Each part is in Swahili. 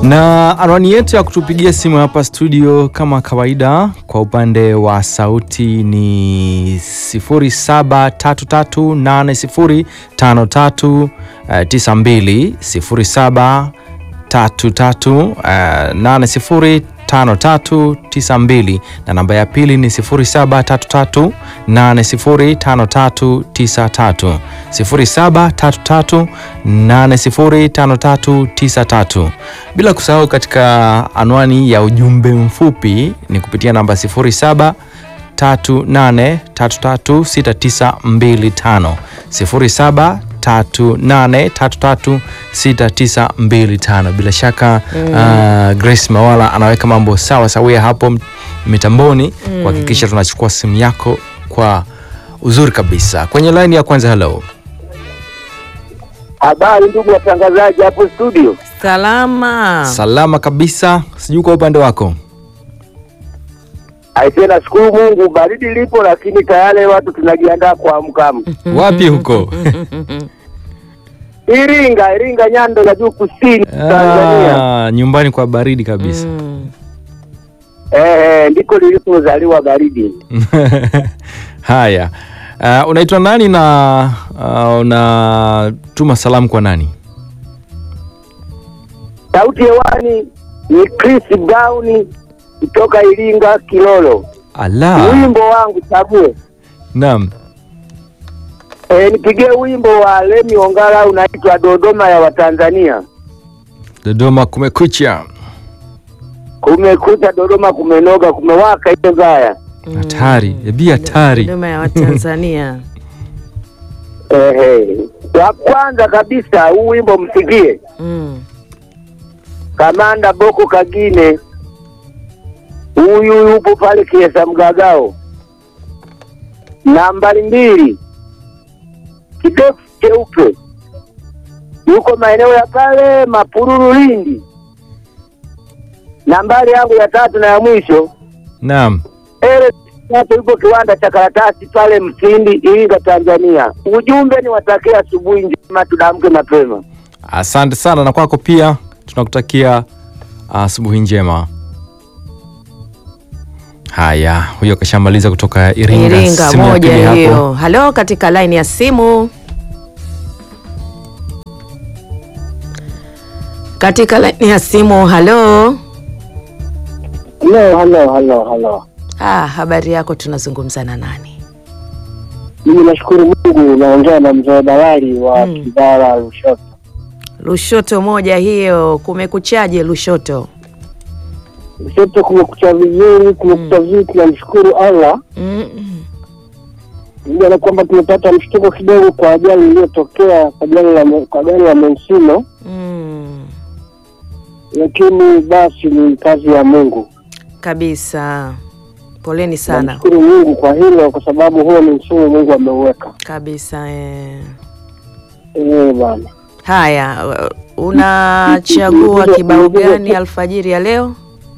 na anwani yetu ya kutupigia simu hapa studio kama kawaida, kwa upande wa sauti ni 0733805392 0733805392 na namba ya pili ni 0733805393 0733805393 bila kusahau katika anwani ya ujumbe mfupi ni kupitia namba 0738336925 0738336925 bila shaka uh, Grace Mawala anaweka mambo sawa sawia hapo mitamboni kuhakikisha tunachukua simu yako kwa uzuri kabisa kwenye line ya kwanza hello Habari ndugu watangazaji hapo studio. Salama. salama kabisa sijui kwa upande wako Aisee, nashukuru Mungu, baridi lipo, lakini tayari watu tunajiandaa kuamka. wapi huko Iringa, Iringa Nyando ya juu kusini Tanzania. Ah, nyumbani kwa baridi kabisa Mm. Eh, eh, ndiko lilipozaliwa baridi. haya uh, unaitwa nani na uh, unatuma salamu kwa nani Sauti hewani ni Chris Brown kutoka Iringa Kilolo. ala Wimbo wangu chague. naam Eh, nipigie wimbo wa Lemi Ongala unaitwa Dodoma ya Watanzania. dodoma kumekucha Kumekucha Dodoma, kumenoga, kumewaka ile gaya. hatari ebi hatari Huduma ya Watanzania. Ehe. Wa kwanza kabisa huu wimbo msikie. Mm. Kamanda Boko Kagine, huyu yupo pale Kiesa Mgagao. Nambari mbili, kidefu cheupe, yuko maeneo ya pale Mapururu, Lindi. Nambari yangu ya tatu na ya mwisho, naam ele hapo yupo kiwanda cha karatasi pale Msindi, Iringa, Tanzania. Ujumbe ni watakia asubuhi njema, tudamke mapema. asante sana na kwako pia tunakutakia asubuhi njema haya huyo kashamaliza kutoka iringa, Iringa Simu ya pili moja hapo. hiyo. Halo, katika line ya simu. Katika line ya simu. Halo. Halo, halo, halo, halo. Ah, habari yako, tunazungumza na nani? Mimi nashukuru Mungu, naongea na mzee Dalali wa Mm. Kidara Lushoto. Lushoto moja hiyo. Kumekuchaje Lushoto? Lushoto kumekucha vizuri, kumekucha vizuri, tunamshukuru Allah Mm. pamoja na kwamba tumepata mshtuko kidogo kwa ajali iliyotokea kwa gari la kwa gari la Monsino, Mm. lakini basi ni kazi ya Mungu. Kabisa. Poleni sana. Namshukuru Mungu kwa hilo, kwa sababu huo ni mfumo Mungu ameuweka. Kabisa eh. Eh bwana, Haya, unachagua kibao gani alfajiri ya leo?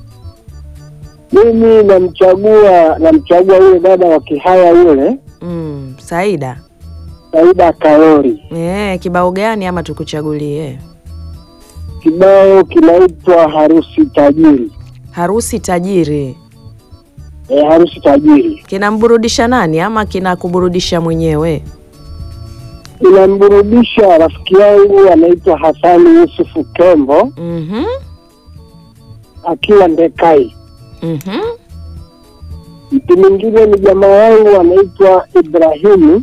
mimi namchagua namchagua yule dada wa Kihaya yule Mm, Saida. Saida Karori. Eh, kibao gani ama tukuchagulie? Kibao kinaitwa Harusi Tajiri. Harusi tajiri. Eh, harusi tajiri Kinamburudisha nani ama kinakuburudisha mwenyewe? inamburudisha rafiki yangu anaitwa Hasani Yusufu Kembo Mhm. akiwa Ndekai. Mhm. Mtu mwingine ni jamaa yangu anaitwa Ibrahimu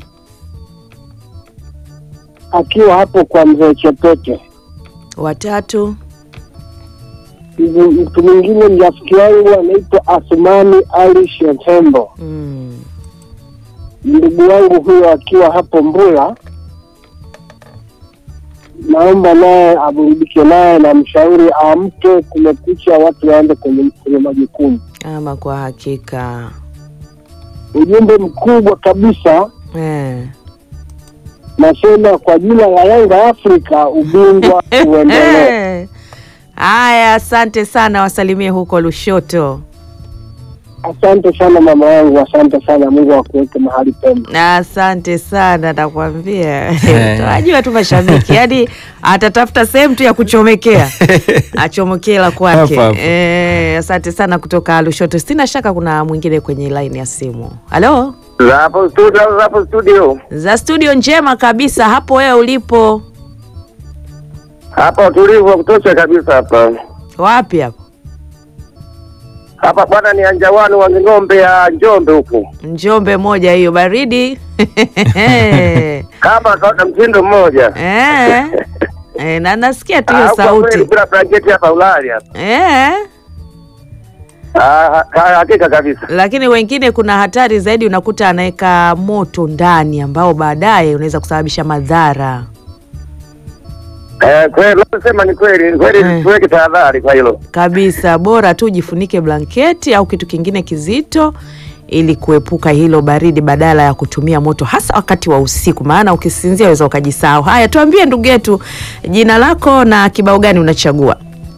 akiwa hapo kwa mzee Chepete. Watatu. Mtu mtu mwingine ni rafiki yangu anaitwa Asumani Ali Shetembo, Mm. ndugu wangu huyo akiwa hapo Mbula. Naomba naye aburudike naye na mshauri aamke, kumekucha, watu waende kwenye, kwenye majukumu. Ama kwa hakika. Ujumbe mkubwa kabisa Eh. nasema kwa jina la Yanga Afrika, ubingwa uendelee. Eh. Haya, asante sana, wasalimie huko Lushoto. Asante sana mama wangu, asante sana. Mungu akuweke mahali pema. Asante sana, nakwambia Eh. tunajua tu mashabiki, yaani atatafuta sehemu tu ya kuchomekea achomekee la kwake. Hapo hapo. Eh, asante sana kutoka Lushoto. Sina shaka kuna mwingine kwenye line ya simu. Halo, Za hapo studio, za hapo studio. za studio njema kabisa hapo wewe ulipo Hapa utulivu wa kutosha kabisa hapa. wapi hapo? Hapa bwana ni anjawani wa ng'ombe ya Njombe huku. Njombe moja hiyo baridi Kama kaona mtindo mmoja. eh, eh, na nasikia tu hiyo Ah, kwa kweli sauti bila blanketi hapa ulali hapa. eh. Ah, ha- hakika kabisa. lakini wengine kuna hatari zaidi, unakuta anaweka moto ndani ambao baadaye unaweza kusababisha madhara. Eh, kweli unasema ni kweli, ni kweli Eh. tuweke tahadhari kwa hilo. Kabisa, bora tu jifunike blanketi au kitu kingine kizito ili kuepuka hilo baridi, badala ya kutumia moto, hasa wakati wa usiku, maana ukisinzia unaweza ukajisahau. Haya, tuambie ndugu yetu, jina lako na kibao gani unachagua?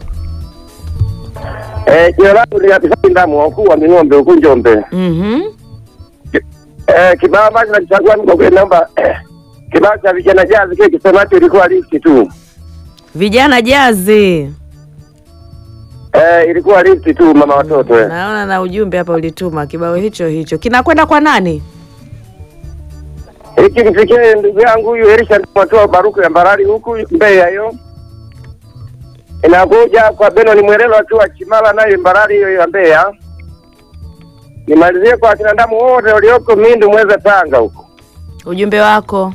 Eh, jina langu ni Abisai Ndamu wakuu wa Ming'ombe huku Njombe. Mhm. Eh, kibao ambacho nakichagua mimi kwa kweli naomba eh, kibao cha vijana jazi kile kisemacho ilikuwa listi tu. Vijana jazi, Eh, ilikuwa listi tu mama watoto eh. naona na ujumbe hapa ulituma kibao hicho hicho, kinakwenda kwa nani? Hiki mfikie ndugu yangu huyu Elisha Matoa Baruku ya Mbarali huku Mbeya hiyo. Inakuja kwa Benoni Mwerelo akiwa Chimala nayo Mbarali hiyo ya Mbeya. Nimalizie kwa akina ndamu wote walioko Mindu Mweza Tanga huko. Ujumbe wako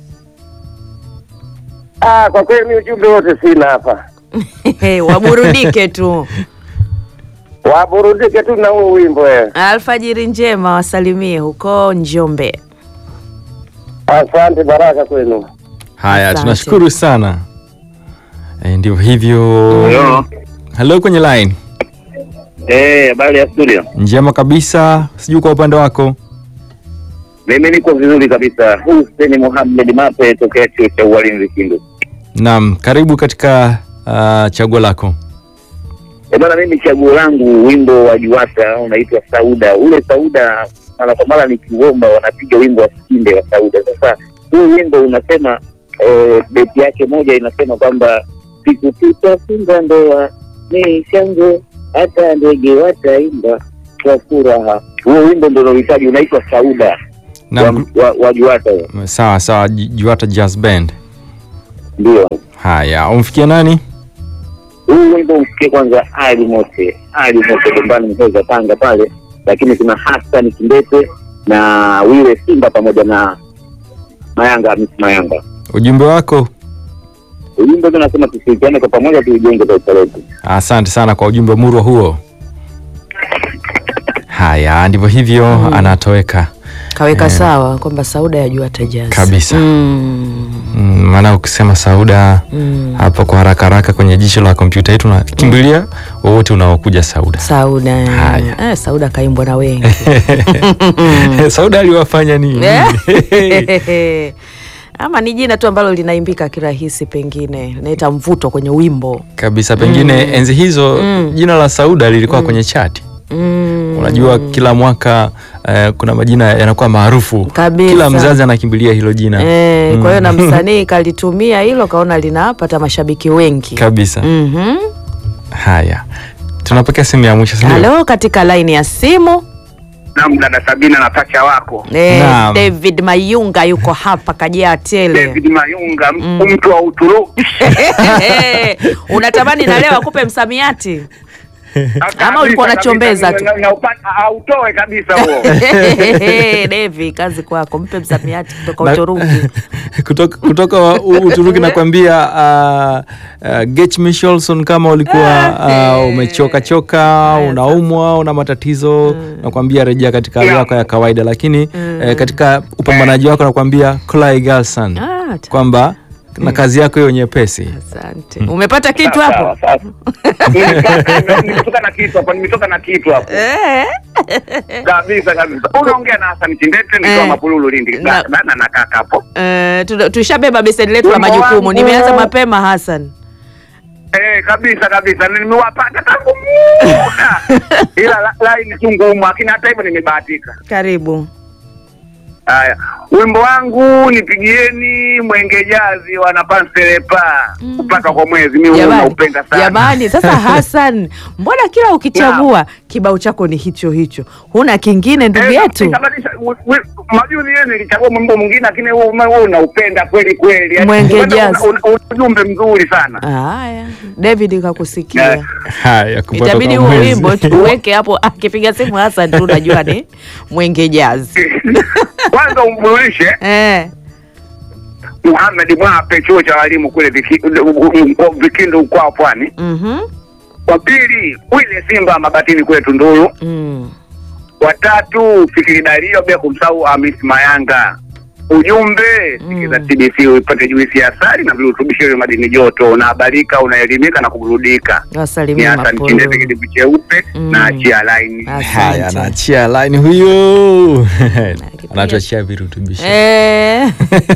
Ah, kwa kweli mimi ujumbe wote sina hapa. waburudike tu. Waburudike tu na huo wimbo eh. Alfajiri njema, wasalimie huko Njombe. Asante, baraka kwenu. Haya, Asante. tunashukuru sana. E, ndivyo hivyo. Hello. Hello kwenye line. Eh, habari ya studio. Njema kabisa, sijui kwa upande wako. Mimi niko vizuri kabisa. Hussein Mohamed Mape tokea chuo cha ualimu Vikindu. Naam, karibu katika uh, chaguo lako. Eh, bwana mimi chaguo langu wimbo wa Juwata unaitwa Sauda. Ule Sauda mara kwa mara nikiuomba wanapiga wimbo wa Sikinde wa Sauda. Sasa huu wimbo unasema eh, beti yake moja inasema kwamba siku tutafunga ndoa ni shangwe hata ndege wataimba kwa furaha. Huo wimbo ndio unahitaji unaitwa Sauda wa, Naam, wa, wa Juwata huo. sawa sawa, Ju- Juwata Jazz Band. ndio. Haya, umfikia nani? huu wimbo umsikie kwanza Ali Mote, Ali Mote Gombani Mheza Tanga pale, lakini kuna Hassan Kimbete na Wile Simba pamoja na Mayanga Hamisi Mayanga. Ujumbe wako. Ujumbe tunasema tushirikiane kwa pamoja, tuijenge taifa letu. Asante sana kwa ujumbe murwa huo. Haya, ndivyo hivyo anatoweka. Kaweka Eh. sawa kwamba Sauda ya Juwata Jazz Kabisa. Mm. Mm, maana ukisema Sauda Mm. hapa kwa haraka haraka kwenye jicho la kompyuta yetu nakimbilia wowote unaokuja Sauda. Sauda Haya. eh, Sauda kaimbwa na wengi Sauda aliwafanya nini? Eh. ama ni jina tu ambalo linaimbika kirahisi, pengine linaita mvuto kwenye wimbo Kabisa, pengine enzi hizo Mm. jina la Sauda lilikuwa kwenye chati. mm. Unajua kila mwaka eh, kuna majina yanakuwa maarufu, Kabisa. kila mzazi anakimbilia hilo jina Eh, Mm. kwa hiyo na msanii kalitumia hilo, kaona linapata mashabiki wengi kabisa. Mhm. Haya, tunapokea simu ya mwisho, si ndio? Halo, katika laini ya simu Naam, dada Sabina na pacha wako eh, Naam. David Mayunga yuko hapa kajaa tele. David Mayunga, Mm. mtu wa Uturuki. Unatamani na leo akupe msamiati Ama ulikuwa unachombeza tu? Na- na upata- autoe kabisa huo. Devi, kazi kwako, mpe msamiati kutoka Na- Uturuki. kutoka, kutoka wa- U- Uturuki nakwambia uh, uh, Gech Michelson kama ulikuwa uh, umechoka choka unaumwa una matatizo nakwambia rejea katika hali Yeah. yako ya kawaida lakini eh, katika upambanaji wako nakwambia Clay Galson Ah, ta- kwamba na kazi yako hiyo nyepesi asante. Umepata kitu hapo? Sawa, sawa. Nimetoka- nimetoka na kitu hapo, nimetoka na kitu hapo Eh. kabisa kabisa. Unaongea na Hassan Kindete Eh. nikiwa Mapululu Lindi. Na- Na- na nakaa hapo. Eh, tu- tushabeba beseni letu la Wimbo majukumu. wangu. Nimeanza mapema Hassan. Eh, kabisa kabisa nimewapata tangu muda ila la- laini tu ngumu, lakini hata hivyo nimebahatika. Karibu. Haya, wimbo wangu nipigieni Mwenge Jazi wanapanselepa kupaka kwa mwezi, mimi huwa Jamani, naupenda sana. jamani, sasa Hassan, mbona kila ukichagua kibao chako ni hicho hicho, huna kingine ndugu Eh, yetu? nitabadilisha. Wi- wi- Majuzi yeye nilichagua mwimbo mwingine, lakini wewe ume- wewe unaupenda kweli kweli, Yaani, Mwenge una- Jazz. una- una ujumbe mzuri sana. Haya, David kakusikia. Eh. Haya, kupata Itabidi kwa huu mwezi. wimbo tuweke hapo, akipiga simu Hassan tu unajua ni Mwenge Jazz. Kwanza umbulishe Eh, Muhammad Mwape, chuo cha walimu kule Viki- mko- Vikindu kwa Pwani. mhm, Wa pili Wile Simba Mabatini kule Tunduru. mm. Watatu Fikiri Dario, bila kumsahau Hamis Mayanga. Ujumbe sikiza TBC upate juisi ya asali na virutubisho vya madini joto, unahabarika, unaelimika na kuburudika. Ni Wasalimie Hassan Mapolo. Chindete, kidevu cheupe Mm. na achia laini. Haya, Asante. anaachia line huyo anatuachia virutubisho Eh.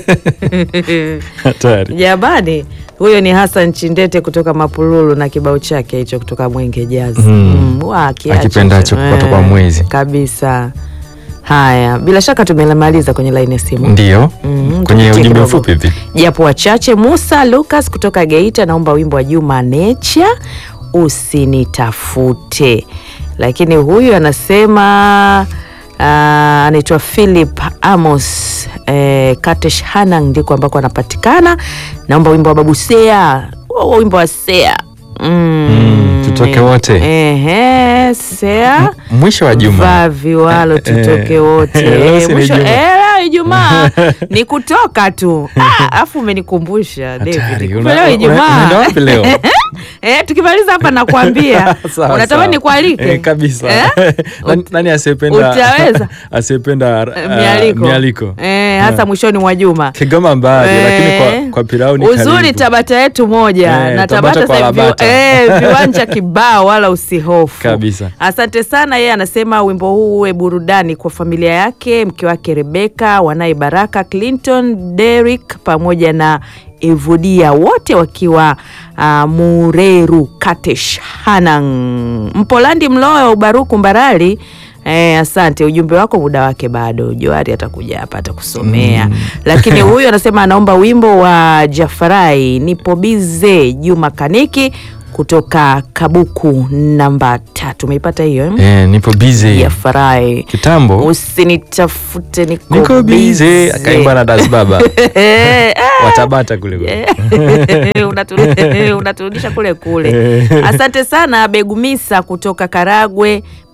hatari. Jamani, huyo ni Hassan Chindete kutoka Mapululu na kibao chake hicho kutoka Mwenge Jazz. Mm. Mm, wa, akiacha Akipendacho hicho. kupata kwa Eh, mwezi. kabisa. Haya, bila shaka tumemaliza kwenye laini ya simu. Ndio Mm, kwenye tupitie ujumbe kidogo. mfupi hivi japo wachache. Musa Lucas kutoka Geita naomba wimbo wa Juma Nature usinitafute, lakini huyu anasema ah, anaitwa Philip Amos eh, Katesh Hanang ndiko ambako anapatikana. Naomba wimbo wa Babu Sea, huo wimbo wa Sea mm, Mm, tutoke wote. Ehe, Sea mwisho wa juma vaa viwalo tutoke Eh, wote leo si ni Mwisho- Ijumaa. eh, leo Ijumaa ni kutoka tu Ah, alafu umenikumbusha David Hatari. kumbe Una- leo una- Ijumaa unaenda wapi leo? eh, tukimaliza hapa nakwambia Sawa, unatamani sawa. nikualike Eh, kabisa Eh? nani, nani asiyependa Utaweza? asiyependa Eh, uh, mialiko, mialiko Eh, hasa mwishoni mwa juma Kigoma mbali lakini Eh, kwa, kwa pilau ni uzuri karibu. Tabata yetu moja Eh, na Tabata Tabata kwa sasa hivi Labata. eh, viwanja kibao wala usihofu Kabisa. Asante sana. Yeye anasema wimbo huu uwe burudani kwa familia yake, mke wake Rebeka, wanaye Baraka, Clinton, Derek pamoja na Evodia, wote wakiwa uh, Mureru Katesh Hanang, Mpolandi Mloyo, Ubaruku Mbarali. Eh, asante, ujumbe wako muda wake bado. Joari atakuja hapa atakusomea lakini huyu anasema anaomba wimbo wa Jafarai nipo bize Juma Kaniki kutoka Kabuku namba tatu. Umeipata hiyo eh? eh, nipo busy Jafarai kitambo usinitafute niko, niko busy busy. akaimba na das baba Eh, ah, watabata kule kule. unaturu- unaturudisha kule kule. Asante sana Begumisa kutoka Karagwe